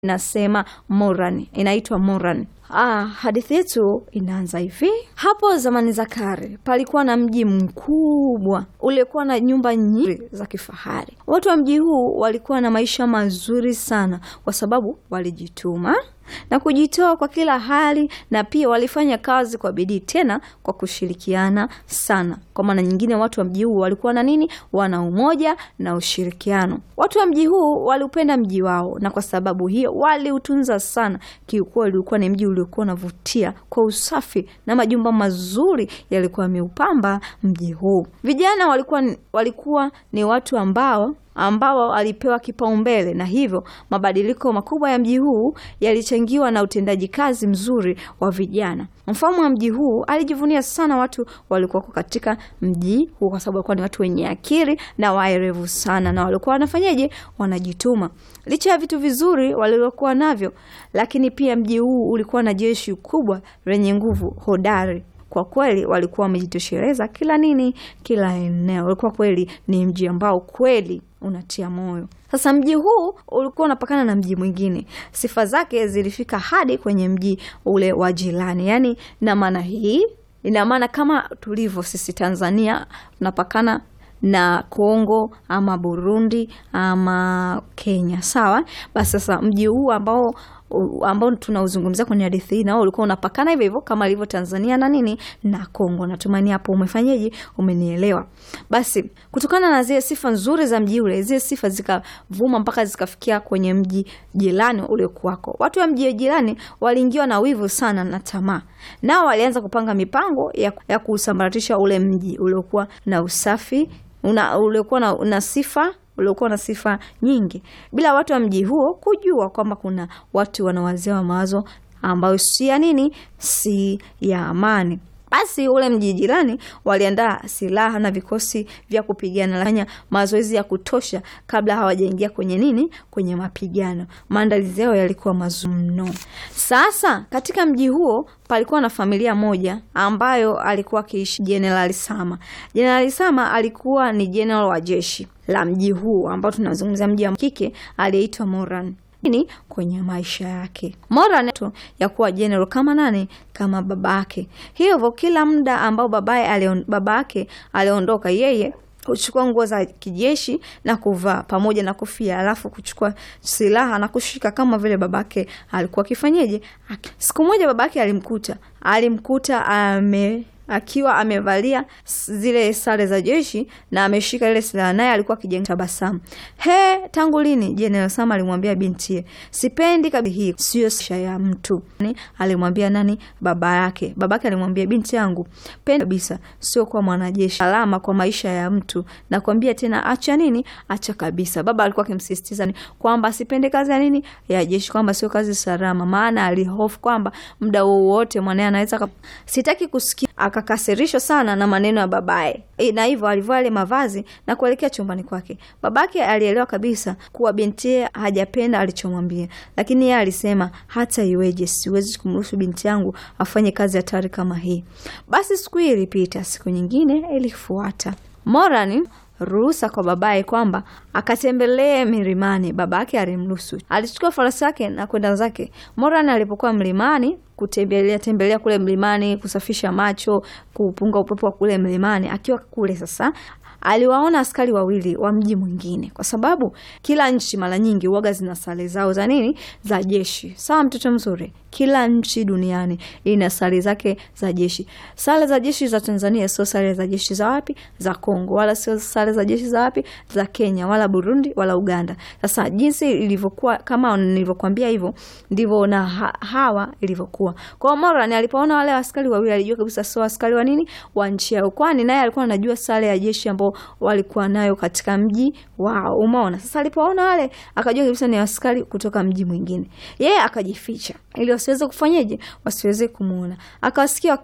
Inasema Moran, inaitwa Moran. Ah, hadithi yetu inaanza hivi. Hapo zamani za kale palikuwa na mji mkubwa uliokuwa na nyumba nyingi za kifahari. Watu wa mji huu walikuwa na maisha mazuri sana, kwa sababu walijituma na kujitoa kwa kila hali, na pia walifanya kazi kwa bidii, tena kwa kushirikiana sana. Kwa maana nyingine, watu wa mji huu walikuwa na nini? Wana umoja na ushirikiano. Watu wa mji huu waliupenda mji wao, na kwa sababu hiyo waliutunza sana. Kiukweli ulikuwa ni mji uliokuwa unavutia kwa usafi na majumba mazuri yalikuwa yameupamba mji huu. Vijana walikuwa, walikuwa ni watu ambao ambao walipewa kipaumbele na hivyo mabadiliko makubwa ya mji huu yalichangiwa na utendaji kazi mzuri wa vijana. Mfalme wa mji huu alijivunia sana watu walikuwa katika mji huu, kwa sababu walikuwa ni watu wenye akili na waerevu sana, na walikuwa wanafanyaje? Wanajituma licha ya vitu vizuri walivyokuwa navyo, lakini pia mji huu ulikuwa na jeshi kubwa lenye nguvu hodari. Kwa kweli walikuwa wamejitosheleza kila nini, kila eneo. Ulikuwa kweli ni mji ambao kweli unatia moyo. Sasa mji huu ulikuwa unapakana na mji mwingine, sifa zake zilifika hadi kwenye mji ule wa jirani. Yani na maana hii ina maana kama tulivyo sisi Tanzania tunapakana na Kongo ama Burundi ama Kenya, sawa. Basi sasa mji huu ambao ambao tunauzungumzia kwenye hadithi hii nao ulikuwa unapakana hivyo hivyo kama ilivyo Tanzania na nini na Kongo. Natumaini hapo umefanyaje, umenielewa. Basi kutokana na zile sifa nzuri za mji ule, zile sifa zikavuma mpaka zikafikia kwenye mji jirani uliokuwako. Watu wa mji jirani waliingiwa na wivu sana na tamaa, nao walianza kupanga mipango ya, ya kusambaratisha ule mji uliokuwa na usafi una, uliokuwa na, na sifa uliokuwa na sifa nyingi bila watu wa mji huo kujua kwamba kuna watu wanawazia mawazo ambayo si ya nini, si ya amani. Basi ule mji jirani waliandaa silaha na vikosi vya kupigana, fanya mazoezi ya kutosha kabla hawajaingia kwenye nini, kwenye mapigano. Maandalizi yao yalikuwa mazuri mno. Sasa katika mji huo palikuwa na familia moja ambayo alikuwa akiishi Jenerali Sama. Jenerali Sama alikuwa ni jenerali wa jeshi la mji huu ambao tunazungumzia mji wa kike aliyeitwa Moran ni kwenye maisha yake Moran ya kuwa general kama nani, kama babake. Hivyo kila muda ambao babaye babake aliondoka, yeye kuchukua nguo za kijeshi na kuvaa pamoja na kofia, alafu kuchukua silaha na kushika kama vile babake alikuwa akifanyeje. Siku moja babake alimkuta alimkuta ame akiwa amevalia zile sare za jeshi na ameshika ile silaha, naye alikuwa akijenga tabasamu. He, tangu lini? Jenerali Sama alimwambia bintie, sipendi kabisa, hii sio sha ya mtu. Alimwambia nani? Baba yake. Babake alimwambia binti yangu, penda kabisa, sio kuwa mwanajeshi, alama kwa maisha ya mtu. Nakwambia tena, acha nini? Acha kabisa. Baba alikuwa akimsisitiza kwamba asipende kazi ya nini, ya jeshi, kwamba sio kazi salama, maana alihofu kwamba muda wowote mwanae anaweza. Sitaki kusikia akakasirishwa sana na maneno ya babaye e, na hivyo alivaa ile mavazi na kuelekea chumbani kwake. Babake alielewa kabisa kuwa binti hajapenda alichomwambia, lakini yeye alisema hata iweje, siwezi kumruhusu binti yangu afanye kazi hatari kama hii. Basi siku hii ilipita, siku nyingine ilifuata. Moran ruhusa kwa babaye kwamba akatembelee milimani. Babake alimruhusu. Alichukua farasi yake na kwenda zake. Moran alipokuwa mlimani kutembelea tembelea kule mlimani, kusafisha macho, kupunga upepo wa kule mlimani. Akiwa kule sasa aliwaona askari wawili wa mji mwingine, kwa sababu kila nchi mara nyingi uoga zina sare zao za nini, za jeshi. Sawa, mtoto mzuri, kila nchi duniani ina sare zake za jeshi. Sare za jeshi za Tanzania sio sare za jeshi za wapi, za Kongo, wala sio sare za jeshi za wapi, za Kenya, wala Burundi, wala Uganda. Sasa jinsi ilivyokuwa, kama nilivyokuambia hivyo, ndivyo na ha hawa ilivyokuwa. Kwa Moran alipoona wale askari wawili, alijua kabisa sio askari wa nini, wa nchi yao, kwani naye alikuwa anajua sare ya jeshi ambao walikuwa nayo katika mji wao. Umeona? Sasa alipoona wale akajua kabisa ni askari kutoka mji mwingine. Yeye akajificha ili wasiweze kufanyaje, wasiweze kumuona. Akawasikia